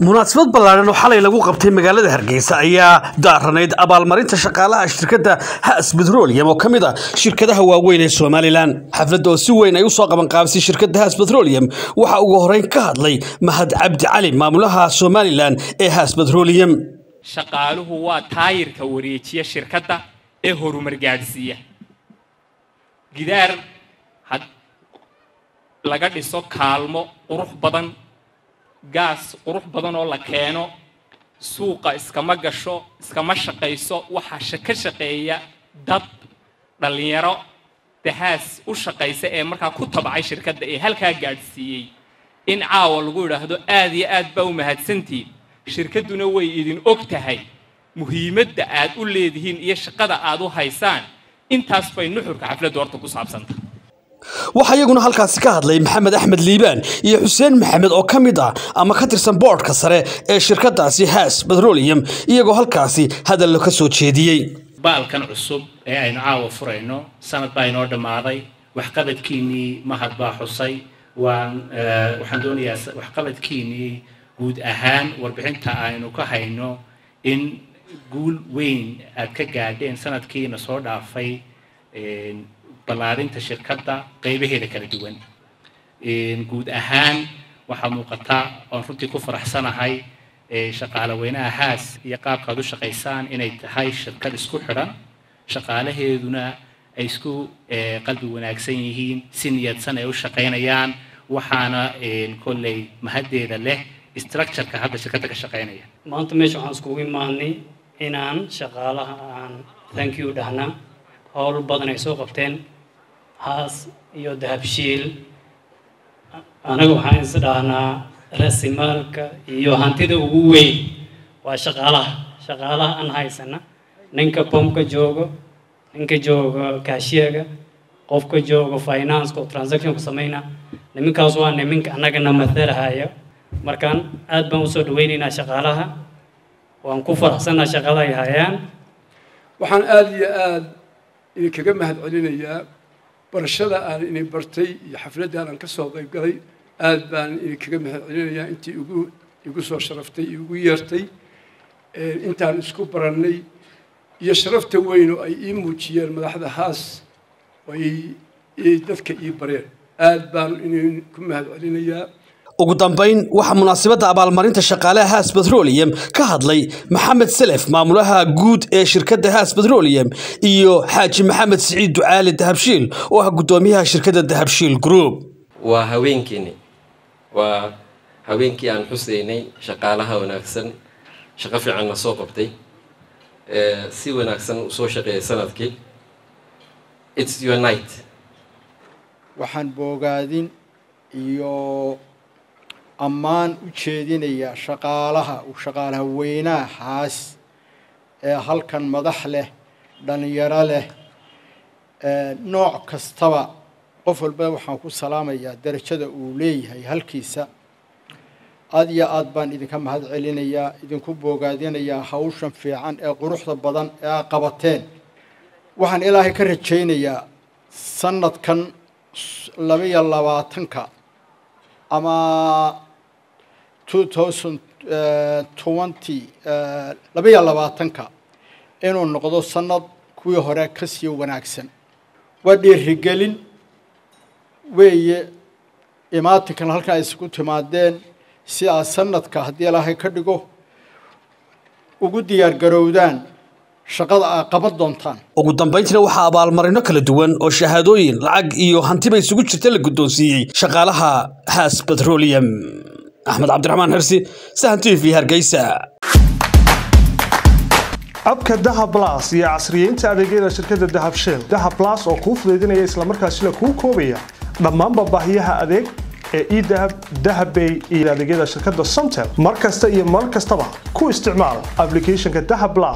munaasabad ballaaran oo xalay lagu qabtay magaalada hargeysa ayaa daaranayd abaalmarinta shaqaalaha shirkadda has petroleum oo ka mid ah shirkadaha waaweyn ee somalilan xafladda oo si weyn ay usoo qabanqaabisay shirkadda has petroleum waxaa ugu horeyn ka hadlay mahad cabdi cali maamulaha somalilan ee has petroleum shaqaaluhu waa taayirka wareejiya shirkadda ee horumar gaadhsiiya gidaar had laga dhiso kaalmo qurux badan gaas qurux badan oo la keeno suuqa iskama gasho iskama shaqayso waxaa ka shaqeeya dad dhallinyaro dahaas u shaqaysa ee markaa ku tabcay shirkadda ee halkaa gaadhsiiyey in caawa lagu idhaahdo aad iyo aad baa u mahadsantiin shirkadduna way idin og tahay muhiimadda aad u leedihiin iyo shaqada aad u haysaan intaas bay nuxurka xafladdu horta ku saabsanta waxaa iyaguna halkaasi ka hadlay maxamed axmed liibaan iyo xuseen maxamed oo ka mid ah ama ka tirsan boodhka sare ee shirkadaasi has petroleum iyagoo halkaasi hadallo ka soo jeediyey baalkan cusub ee aynu caawa furayno sanad baa inoo dhammaaday waxqabadkiinnii mahad baa xusay waan waxaan doonayaa waxqabadkiinnii guud ahaan warbixinta aynu ka hayno in guul weyn aad ka gaadheen sanadkiina soo dhaafay ballaarinta shirkadda qaybaheeda kala duwan guud ahaan waxaa muuqata oon runtii ku faraxsanahay shaqaale weynaha haas iyo qaabkaad u shaqaysaan inay tahay shirkad isku xidhan shaqaalaheeduna ay isku qalbi wanaagsan yihiin si niyadsan ay u shaqaynayaan waxaana kolley mahaddeeda leh structureka hadda shirkadda ka shaqaynaya maanta meesha waxaan iskugu imaanay inaan shaqaalaha aan thank you dhahna howl badan ay soo qabteen haas iyo dahabshiil anaga waxaan is dhahnaa rasimaalka iyo hantida ugu weyn waa shaqaalaha shaqaalaha aan haysana ninka bombka joogo ninka jooga kaashiyaga qofka jooga financeka oo transactionka samayna niminkaas waa niminka annagana mathalahaya markaan aad baan usoo dhaweynaynaa shaqaalaha waan ku faraxsanaa shaqada ay hayaan waxaan aada iyo aada idinkaga mahad celinayaa barashada aan idin bartay iyo xafladdan aan ka soo qayb galay aada baan idinkaga mahad celinayaa intii igu igu soo sharaftay igu yeertay intaan isku barannay iyo sharafta weyn oo ay ii muujiyeen madaxda haas oo ay dadka ii bareen aada baan idinku mahad celinayaa ugu dambayn waxaa munaasabadda abaalmarinta shaqaalaha has petroleum ka hadlay maxamed selef maamulaha guud ee shirkadda has petroleum iyo xaaji maxamed siciid ducaali dahabshiil oo ah guddoomiyaha shirkadda dahabshiil group waa haweenkiini waa haweenkii aan xusaynay shaqaalaha wanaagsan shaqo fiicanna soo qabtay si wanaagsan usoo shaqeeyay sanadkii its your night waxaan boogaadin iyo ammaan u jeedinayaa shaqaalaha shaqaalaha weynaha haas ee halkan madax leh dhalinyaro leh nooc kastaba qof walba waxaan ku salaamayaa darajada uu leeyahay halkiisa aada iyo aad baan idinka mahad celinayaa idinku boogaadinayaa hawshan fiican ee quruxda badan ee aad qabateen waxaan ilaahay ka rajaynayaa sanadkan labaiyo labaatanka ama two thousand twenty labaiyo labaatanka inuu noqdo sanad kuwii hore ka sii wanaagsan waa dhiirigelin weeye imaatinkan halkan ay isugu timaadeen si aad sanadka haddii ilaahay ka dhigo ugu diyaar garowdaan shaqada aad qaban doontaan ugu dambayntiina waxaa abaalmarino kala duwan oo shahaadooyin lacag iyo hantiba isugu jirta la guddoonsiiyey shaqaalaha has petroleum axmed cabdiraxmaan xirsi sahan t v hargeysa abka dahab las iyo casriyeynta adeegyada shirkadda dahab shell dahab las oo kuu fudaydinaya islamarkaasina kuu koobaya dhammaanba baahiyaha adeeg ee edahab dahabbay iyo adeegyada shirkadda somtel mar kasta iyo mar kastaba ku isticmaal ablicathonka dahab las